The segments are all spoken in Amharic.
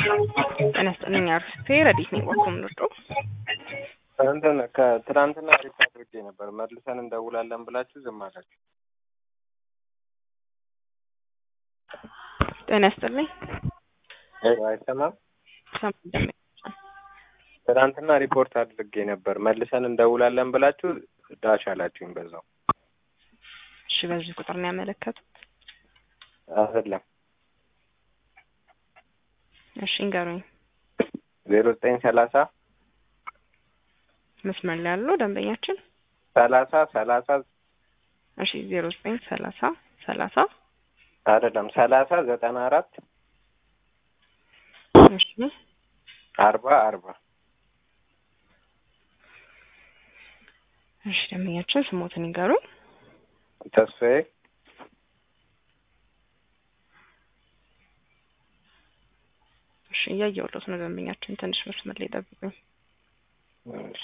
ጤና ይስጥልኝ አርፍቴ ረዲት ነኝ ወርቁ ምንወዶ እንትን ከትናንትና ሪፖርት አድርጌ ነበር መልሰን እንደውላለን ብላችሁ ዝም አላችሁ። ጤና ይስጥልኝ አይሰማም። ሰማ እንደሚ ትናንትና ሪፖርት አድርጌ ነበር መልሰን እንደውላለን ብላችሁ ዳሽ አላችሁኝ። በዛው እሺ፣ በዚህ ቁጥር ነው ያመለከቱት። አይደለም እሺ እንገሩኝ። ዜሮ ዘጠኝ ሰላሳ መስመር ላይ ያለው ደንበኛችን ሰላሳ ሰላሳ እሺ ዜሮ ዘጠኝ ሰላሳ ሰላሳ አይደለም ሰላሳ ዘጠና አራት እሺ አርባ አርባ እሺ ደንበኛችን ስሞትን ይንገሩኝ። ተስፋዬ እሺ እያየሁለት ነው ደንበኛችን፣ ትንሽ መስመር ላይ ጠብቁኝ። እሺ።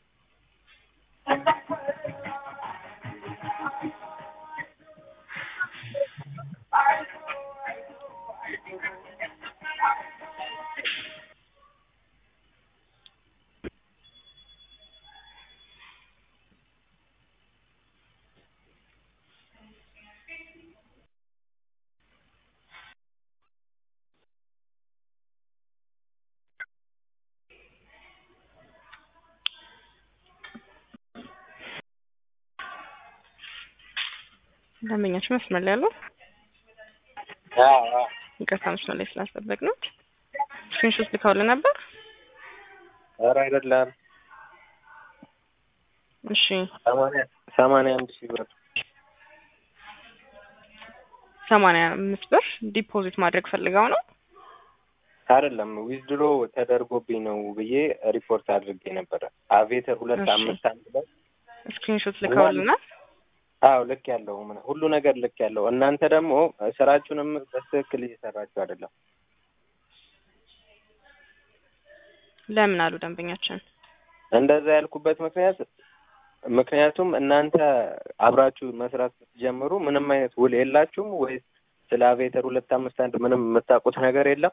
ደንበኛችን መስመር ላይ ያለው አዎ አዎ ይቅርታ መስመር ላይ ስላስጠበቅ ነው። ስክሪንሾት ልከውልህ ነበር። ኧረ አይደለም እሺ ሰማንያ ሰማንያ አንድ ሺህ ብር ሰማንያ አምስት ብር ዲፖዚት ማድረግ ፈልገው ነው። አይደለም ዊዝድሮ ተደርጎብኝ ነው ብዬ ሪፖርት አድርጌ ነበረ። አቬተር ሁለት እሺ። አምስት አንድ ላይ ስክሪንሾት ልከውልናል። አዎ ልክ ያለው ምን ሁሉ ነገር ልክ ያለው እናንተ ደግሞ ስራችሁንም በትክክል እየሰራችሁ አይደለም። ለምን አሉ ደንበኛችን። እንደዛ ያልኩበት ምክንያት ምክንያቱም እናንተ አብራችሁ መስራት ስትጀምሩ ምንም አይነት ውል የላችሁም ወይስ ስለ አቬተር ሁለት አምስት አንድ ምንም የምታውቁት ነገር የለም?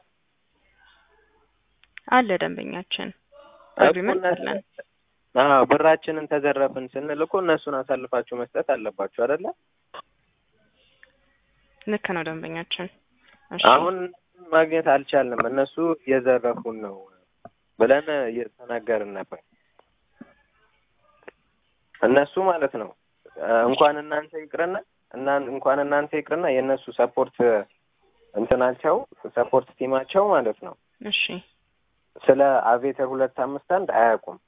አለ ደንበኛችን አግሪመንት አለን። አዎ ብራችንን ተዘረፍን ስንል እኮ እነሱን አሳልፋችሁ መስጠት አለባችሁ አይደለ? ልክ ነው ደንበኛችን። እሺ አሁን ማግኘት አልቻልንም፣ እነሱ እየዘረፉን ነው ብለን እየተናገርን ነበር። እነሱ ማለት ነው እንኳን እናንተ ይቅርና እና እንኳን እናንተ ይቅርና የእነሱ ሰፖርት እንትናቸው ሰፖርት ቲማቸው ማለት ነው እሺ ስለ አቬተር ሁለት አምስት አንድ አያውቁም።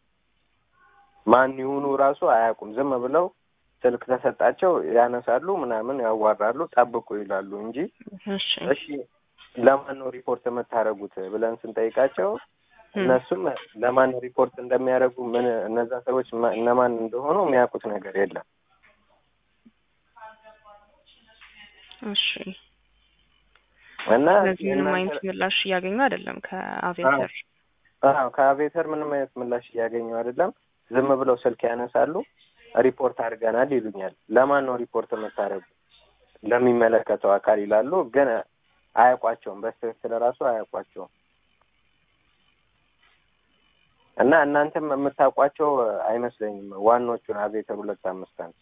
ማን ይሁኑ ራሱ አያውቁም። ዝም ብለው ስልክ ተሰጣቸው ያነሳሉ፣ ምናምን ያዋራሉ፣ ጠብቁ ይላሉ እንጂ እሺ እሺ ለማን ነው ሪፖርት የምታደርጉት ብለን ስንጠይቃቸው እነሱም ለማን ሪፖርት እንደሚያደርጉ ምን እነዛ ሰዎች ማ- እነማን እንደሆኑ የሚያውቁት ነገር የለም። እሺ እና ስለዚህ ምንም የእናንተ- አይነት ምላሽ እያገኙ አይደለም ከአቬተር። አዎ ከአቬተር ምንም አይነት ምላሽ እያገኙ አይደለም። ዝም ብለው ስልክ ያነሳሉ፣ ሪፖርት አድርገናል ይሉኛል። ለማን ነው ሪፖርት የምታደርጉ? ለሚመለከተው አካል ይላሉ፣ ግን አያውቋቸውም። በትክክል ራሱ አያውቋቸውም። እና እናንተም የምታውቋቸው አይመስለኝም ዋናዎቹን አቬተር ሁለት አምስት አንድ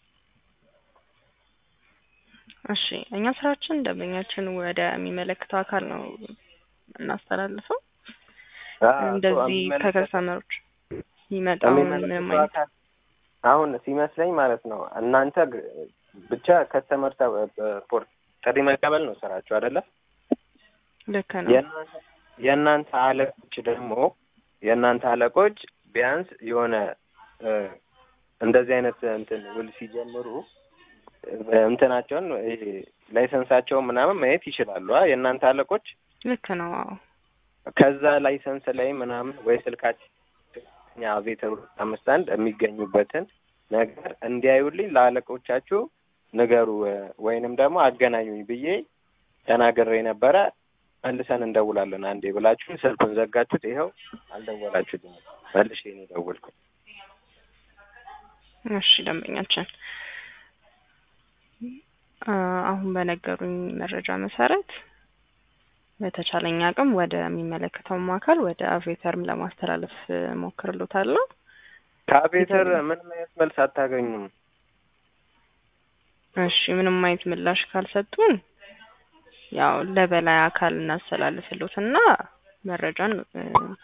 እሺ እኛ ስራችን ደንበኛችን ወደ የሚመለከተው አካል ነው እናስተላልፈው። እንደዚህ ከከስተመሮች የሚመጣው ምንም አይነት አሁን ሲመስለኝ ማለት ነው እናንተ ግ- ብቻ ከስተመር ፖርት ጥሪ መቀበል ነው ስራችሁ አይደለ? ልክ ነው። የእናንተ- የእናንተ አለቆች ደግሞ የእናንተ አለቆች ቢያንስ የሆነ እ፣ እንደዚህ አይነት እንትን ውል ሲጀምሩ እ፣ እንትናቸውን ይሄ ላይሰንሳቸውን ምናምን ማየት ይችላሉ። አ የእናንተ አለቆች ልክ ነው። አዎ ከዛ ላይሰንስ ላይ ምናምን ወይ ስልካችን እኛ አቬተር ሁለት አምስት አንድ የሚገኙበትን ነገር እንዲያዩልኝ ለአለቆቻችሁ ንገሩ እ፣ ወይንም ደግሞ አገናኙኝ ብዬ ተናግሬ ነበረ። መልሰን እንደውላለን አንዴ ብላችሁ ስልኩን ዘጋችሁት። ይኸው አልደወላችሁልኝ። መልሼ ነው የደወልኩት። እሺ ደንበኛችን አ፣ አሁን በነገሩኝ መረጃ መሰረት በተቻለኝ አቅም ወደሚመለከተውም አካል ወደ አቬተርም ለማስተላለፍ ሞክርሎታለሁ። ከአቤተር ምንም አይነት መልስ አታገኙም። እሺ ምንም አይነት ምላሽ ካልሰጡን ያው ለበላይ አካል እናስተላልፍሎትና መረጃን እ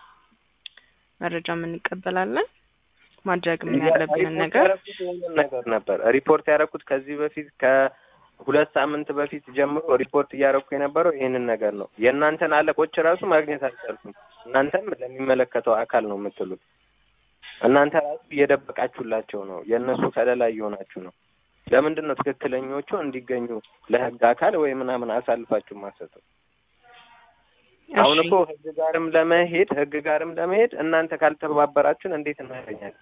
መረጃም እንቀበላለን። ማድረግም ያለብንን ነገር ያደረኩት ይህንን ነገር ነበር ሪፖርት ያደረኩት ከዚህ በፊት ከሁለት ሳምንት በፊት ጀምሮ ሪፖርት እያደረኩ የነበረው ይህንን ነገር ነው። የእናንተን አለቆች ራሱ ማግኘት አልቻልኩም። እናንተም ለሚመለከተው አካል ነው የምትሉት። እናንተ ራሱ እየደበቃችሁላቸው ነው። የእነሱ ከለላ እየሆናችሁ ነው። ለምንድን ነው ትክክለኞቹ እንዲገኙ ለህግ አካል ወይ ምናምን አሳልፋችሁ ማሰጡ? አሁን እሺ እኮ ህግ ጋርም ለመሄድ ህግ ጋርም ለመሄድ እናንተ ካልተባበራችሁን እንዴት እናገኛለን?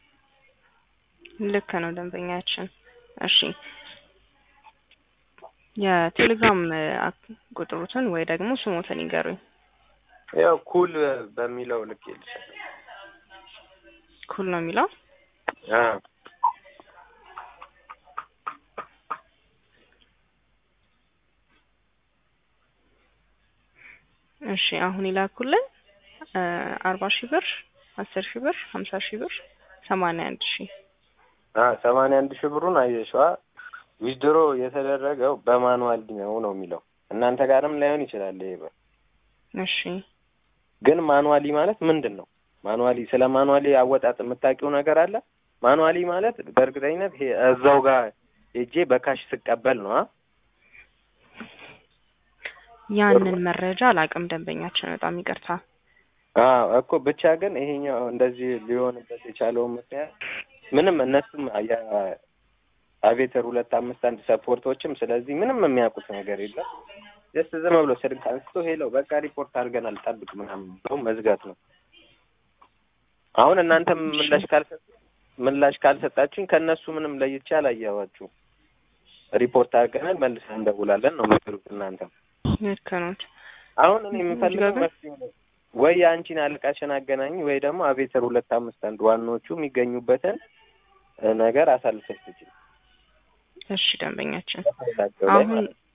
ልክ ነው ደንበኛችን። እሺ የቴሌግራም እ አክ- ቁጥሩትን ወይ ደግሞ ስሞትን ይገሩኝ። ያው ኩል በሚለው ልክ ይልሻል። ኩል ነው የሚለው አዎ እሺ አሁን ይላኩልን እ አርባ ሺህ ብር አስር ሺህ ብር ሀምሳ ሺህ ብር ሰማንያ አንድ ሺህ አ ሰማንያ አንድ ሺህ ብሩን አየሽዋ ዊዝድሮ የተደረገው በማኑዋል ነው ነው የሚለው እናንተ ጋርም ላይሆን ይችላል። ይሄ ብር እሺ ግን ማኑዋሊ ማለት ምንድን ነው? ማኑዋሊ ስለ ማኑዋሊ አወጣጥ የምታውቂው ነገር አለ? ማኑዋሊ ማለት በእርግጠኝነት ይሄ እዛው ጋር ሄጄ በካሽ ስቀበል ነው። አ? ያንን መረጃ አላቅም ደንበኛችን፣ በጣም ይቅርታ። አዎ እኮ ብቻ ግን ይሄኛው እንደዚህ ሊሆንበት የቻለው ምክንያት ምንም እነሱም የአቬተር ሁለት አምስት አንድ ሰፖርቶችም ስለዚህ ምንም የሚያውቁት ነገር የለም። ጀስት ዝም ብሎ ስልክ አንስቶ ሄለው በቃ ሪፖርት አድርገናል ጠብቅ ምናምን ብለው መዝጋት ነው። አሁን እናንተም ምላሽ ካልሰጥ ምላሽ ካልሰጣችሁኝ ከእነሱ ምንም ለይቼ አላየኋችሁም። ሪፖርት አድርገናል መልሰን እንደውላለን ነው የምትሉት እናንተም። ልክ ነዎት። አሁን እኔ የምፈልገው ግን- መፍትሄ ነው። ወይ የአንቺን አለቃሽን አገናኝ ወይ ደግሞ አቬተር ሁለት አምስት አንድ ዋናዎቹ የሚገኙበትን እ ነገር አሳልፈሽ ትችል እሺ ደንበኛችን ፋይላቸው ላይ አሁን ማለት ነው።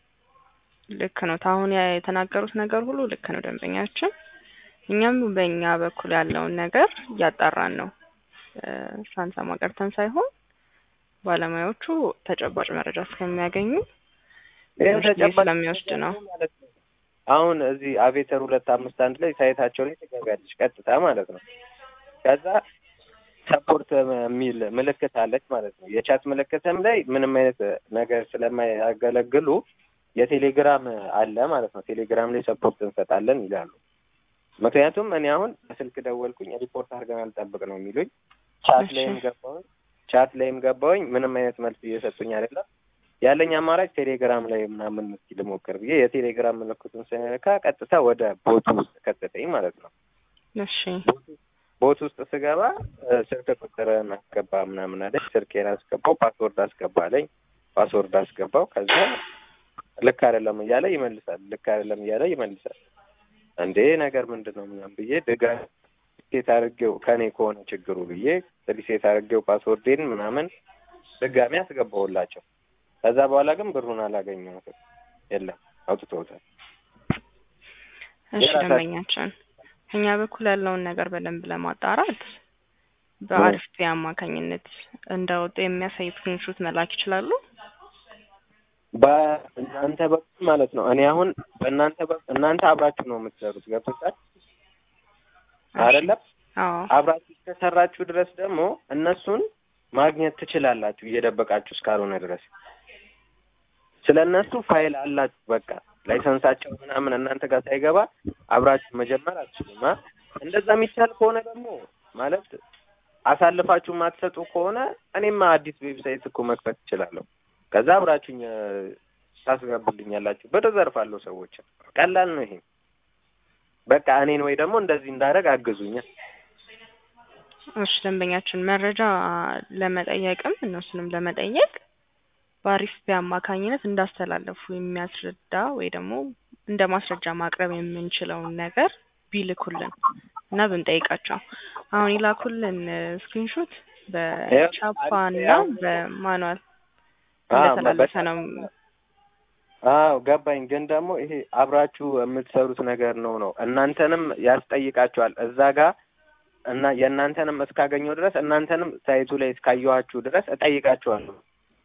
ልክ ነው። አሁን ያ- የተናገሩት ነገር ሁሉ ልክ ነው ደንበኛችን። እኛም በእኛ በኩል ያለውን ነገር እያጣራን ነው እ ሳንሰማ ቀርተን ሳይሆን ባለሙያዎቹ ተጨባጭ መረጃ እስከሚያገኙ ይሄም ትንሽ ጊዜ ተጨባጭ ስለሚወስድ ነው። ማለት ነው። አሁን እዚህ አቬተር ሁለት አምስት አንድ ላይ ሳይታቸው ላይ ትገቢያለሽ ቀጥታ ማለት ነው። ከዛ ሰፖርት የሚል ምልክት አለች ማለት ነው። የቻት ምልክትም ላይ ምንም አይነት ነገር ስለማያገለግሉ የቴሌግራም አለ ማለት ነው። ቴሌግራም ላይ ሰፖርት እንሰጣለን ይላሉ። ምክንያቱም እኔ አሁን በስልክ ደወልኩኝ ሪፖርት አድርገናል ጠብቅ ነው የሚሉኝ። ቻት እሺ። ላይም ገባሁኝ ቻት ላይም ገባሁኝ ምንም አይነት መልስ እየሰጡኝ አይደለም። ያለኝ አማራጭ ቴሌግራም ላይ ምናምን እስኪ ልሞክር ብዬ የቴሌግራም ምልክቱን ስነካ ቀጥታ ወደ ቦቱ ውስጥ ከተተኝ ማለት ነው። እሺ ቦት ውስጥ ስገባ እ ስልክ ቁጥርን አስገባ ምናምን አለኝ። ስልኬን አስገባው፣ ፓስወርድ አስገባ አለኝ። ፓስወርድ አስገባው። ከዛ ልክ አይደለም እያለ ይመልሳል። ልክ አይደለም እያለ ይመልሳል። እንዴ ነገር ምንድን ነው ምናምን ብዬ ድጋሚ ሪሴት አድርጌው ከኔ ከሆነ ችግሩ ብዬ ሪሴት አድርጌው ፓስወርዴን ምናምን ድጋሚ አስገባውላቸው። ከዛ በኋላ ግን ብሩን አላገኘሁትም። የለም አውጥተውታል። እሺ የራሳቸው- ደንበኛችን እኛ በኩል ያለውን ነገር በደንብ ለማጣራት በአሪፍ ፔ አማካኝነት እንደወጡ የሚያሳይ ስክሪንሾት መላክ ይችላሉ። በእናንተ በኩል ማለት ነው። እኔ አሁን በእናንተ በኩል እናንተ አብራችሁ ነው የምትሰሩት ገብቶሻል አይደለም? አዎ አብራችሁ እስከሰራችሁ ድረስ ደግሞ እነሱን ማግኘት ትችላላችሁ እየደበቃችሁ እስካልሆነ ድረስ ስለ እነሱ ፋይል አላችሁ። በቃ ላይሰንሳቸው ምናምን እናንተ ጋር ሳይገባ አብራችሁ መጀመር አትችሉም። አ? እንደዛ የሚቻል ከሆነ ደግሞ ማለት አሳልፋችሁ የማትሰጡ ከሆነ እኔማ አዲስ ዌብሳይት እኮ መክፈት እችላለሁ። ከዛ አብራችሁኝ እ፣ ታስገቡልኛላችሁ። ብር እዘርፋለሁ ሰዎችን። ቀላል ነው ይሄ። በቃ እኔን ወይ ደግሞ እንደዚህ እንዳደረግ አግዙኛ። እሺ ደንበኛችን መረጃ ለመጠየቅም እነሱንም ለመጠየቅ በአሪፍ ፔ አማካኝነት እንዳስተላለፉ የሚያስረዳ ወይ ደግሞ እንደ ማስረጃ ማቅረብ የምንችለውን ነገር ቢልኩልን እና ብንጠይቃቸው አሁን ይላኩልን ስክሪንሾት በቻፓ እና በማኑዋል እንደተላለፈ ነው። አዎ ገባኝ። ግን ደግሞ ይሄ አብራችሁ የምትሰሩት ነገር ነው ነው እናንተንም ያስጠይቃችኋል እዛ ጋር እና የእናንተንም እስካገኘው ድረስ እናንተንም ሳይቱ ላይ እስካየኋችሁ ድረስ እጠይቃችኋለሁ።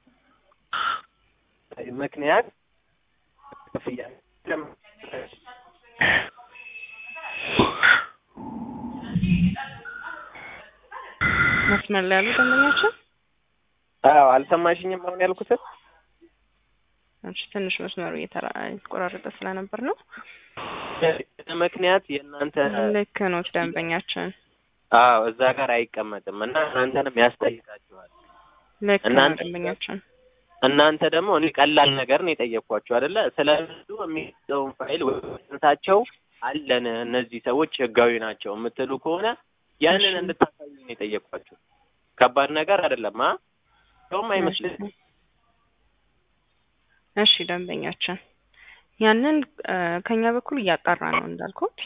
ምክንያት ክፍያ መስመር ላይ ያሉ ደንበኛችን አዎ አልሰማሽኝም አሁን ያልኩትን እሺ፣ ትንሽ መስመሩ እየተራ የተቆራረጠ ስለነበር ነው። ምክንያት የእናንተ ልክ ነው ደንበኛችን፣ አዎ እዛ ጋር አይቀመጥም እና እናንተንም ያስጠይቃችኋል። ልክ ነው እናንተ- ደንበኛችን። እናንተ ደግሞ እኔ ቀላል ነገር ነው የጠየቅኳችሁ አይደለ? ስለሱ የሚሰጠውን ፋይል ወይታቸው አለን እነዚህ ሰዎች ህጋዊ ናቸው የምትሉ ከሆነ ያንን እሺ። እንድታሳዩ ነው የጠየቅኳችሁ። ከባድ ነገር አይደለም። አ ሰውም አይመስልም። እሺ ደንበኛችን፣ ያንን እ፣ ከኛ በኩል እያጣራ ነው እንዳልኩት።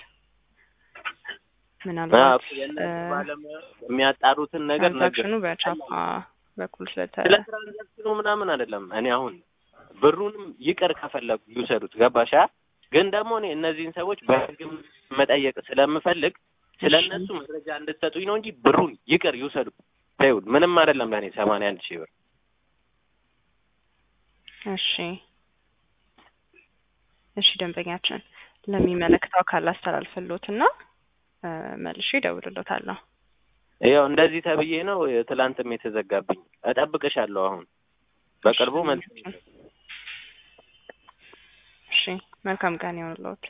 ምናልባት እ፣ የሚያጣሩትን ነገር ነገር ትራንዛክሽኑ በቻፓ በኩል ስለተ ስለ ትራንዛክሽኑ ምናምን አይደለም። እኔ አሁን ብሩንም ይቅር ከፈለጉ ይውሰዱት። ገባሻ? ግን ደግሞ እኔ እነዚህን ሰዎች በህግም መጠየቅ ስለምፈልግ ስለ እሺ። እነሱ መረጃ እንድትሰጡኝ ነው እንጂ ብሩን ይቅር ይውሰዱ። ተይው፣ ምንም አይደለም ለእኔ ሰማንያ አንድ ሺህ ብር። እሺ እሺ ደንበኛችን ለሚመለከተው አካል አስተላልፍሎትና እ፣ መልሼ እደውልሎታለሁ። ያው እንደዚህ ተብዬ ነው ትላንትም የተዘጋብኝ። እጠብቅሻለሁ። አሁን በቅርቡ መልስ እሺ መልካም ቀን ይሆንልዎት።